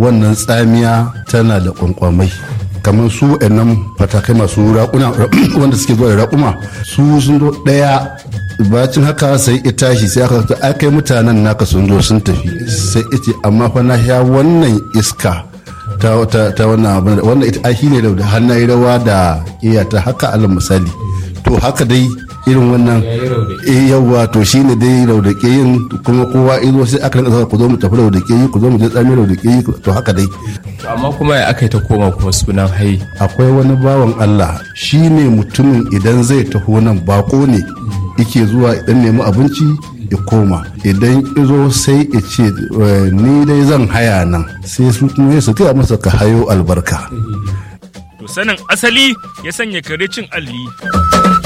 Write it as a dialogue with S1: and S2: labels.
S1: wannan tsamiya tana da kwankwamai kamar su nan fatakai masu raƙuna wanda suke zuwa da raƙuma su sun zo ɗaya bacin haka sai ita tashi sai aka ta kai mutanen naka sun zo sun tafi sai ita amma fa na sha wannan iska ta ta wannan abin wannan ita ahi ne da hannaye rawa da iya ta haka alal misali to haka dai irin wannan eh yawa to shine dai raudake yin kuma kowa izo sai aka rinka ku zo mu tafi raudake yi ku zo mu je tsami raudake yi to haka dai
S2: amma kuma ya aka yi ta koma kuma sunan hai
S1: akwai wani bawan Allah shine mutumin idan zai taho nan bako ne yake zuwa idan nemi abinci ya koma idan izo sai ya ce ni dai zan haya nan sai su kuma su taya masa ka hayo albarka
S3: To sanin asali ya sanya kare cin alli.